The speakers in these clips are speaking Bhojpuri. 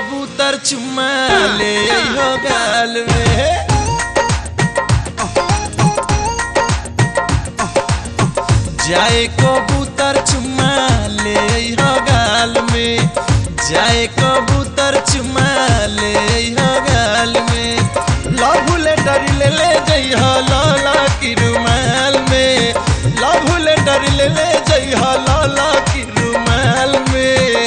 कबूतर चुम्मा ले हो गाल में जाए कबूतर चुम्मा ले हो गाल में जाए कबूतर चुम्मा ले हो गाल में लव लेटर ले ले जइह लाला की रुमाल में लव लेटर ले ले जइह लाला की रुमाल में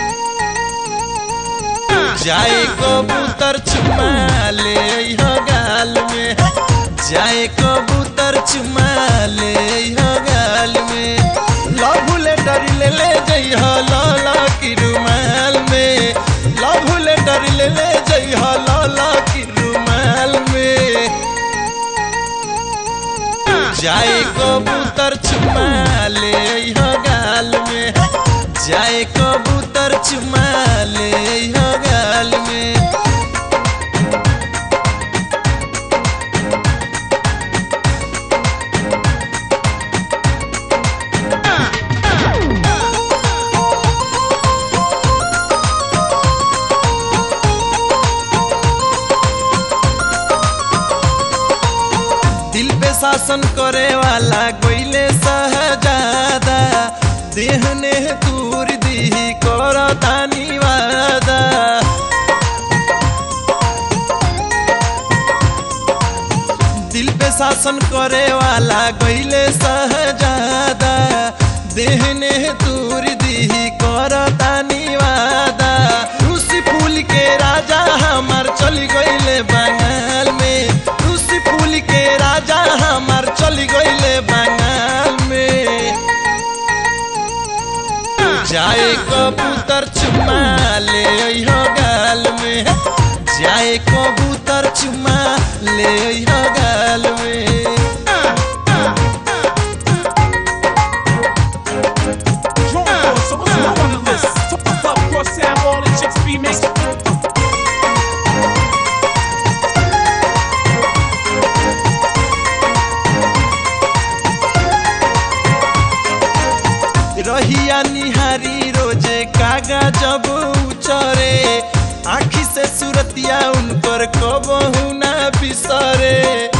जाए कबूतर चुम्मा ले हो गाल में जाए कबूतर चुम्मा ले हो गाल में लव लेटर ले ले जइह लाला की रुमाल में लव लेटर ले ले जइह लाला की रुमाल में जाए कबूतर चुम्मा ले हो गाल में जाए कबूतर चुम्मा ले हो गाल में दिल पे शासन करे वाला गोइले सहजादा देहने दूर दी कर तानी वादा दिल पे शासन करे वाला गोइले सहजादा देहने दूर दी कर तानी वादा रूसी फूल के राजा हमार चली गइले बंगाल में रूसी फूल के राजा हमार चली गइले बंगाल में जाए कबूतर चुम्मा ले हो गाल में जाए कबूतर चुम्मा ले हो गाल में Drunk, so what's wrong on the list? So what's up, cross Sam, all the chicks be mixed. रहिया निहारी रोजे कागा जब उचरे आखी से सुरतिया उनकर कबहू ना बिसरे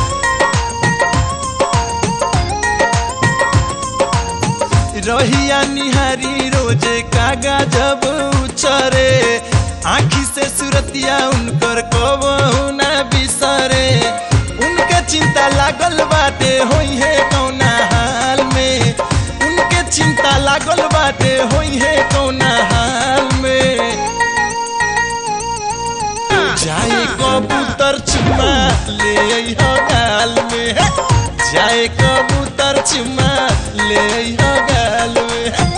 रहिया निहारी रोजे कागा जब उचरे आखी से सुरतिया उनकर कबहू ना बिसरे उनके चिंता लागल बाटे होई है कौना हाल में उनके चिंता लागल बाटे होई है कौना हाल में जाए कबूतर चुम्मा ले हो गाल में जाए कबूतर चुम्मा ले हो गाल में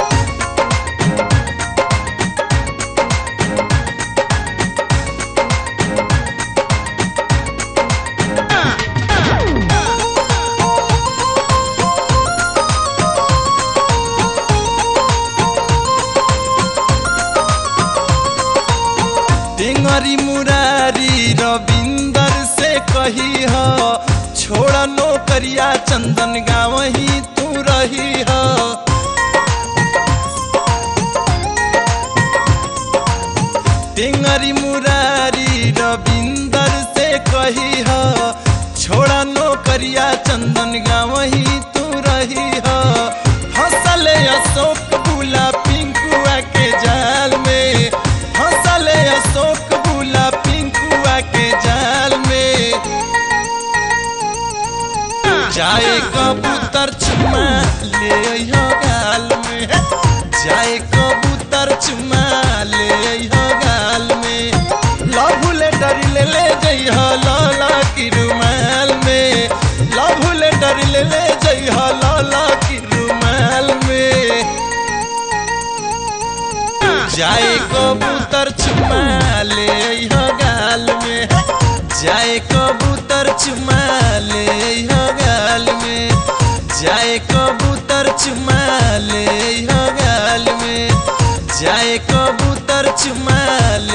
टेंगरी मुरारी रविंदर से कही हो छोड़ नौकरिया चंदन गाँव ही तू रही हो टेंगरी मुरारी रविंदर से कही हो छोड़ नौकरिया चंदन गाँव ही तू रही हो हंसले अशोक बुला पिंकुआ के जाल में हंसले अशोक बुला पिंकुआ के जाल में जाए कबूतर चुम्मा ले हो गाल में जाए कबूतर चुम्मा ले हो गाल में लव लेटर ले ले जइह लाला की रुमाल में लव लेटर ले ले जइह लाला की रुमाल में जाए कबूतर चुम्मा ले हो गाल में जाए कबूतर चुम्मा ले हो गाल में जाए कबूतर चुम्मा ले हो गाल में जाए कबूतर चुम्मा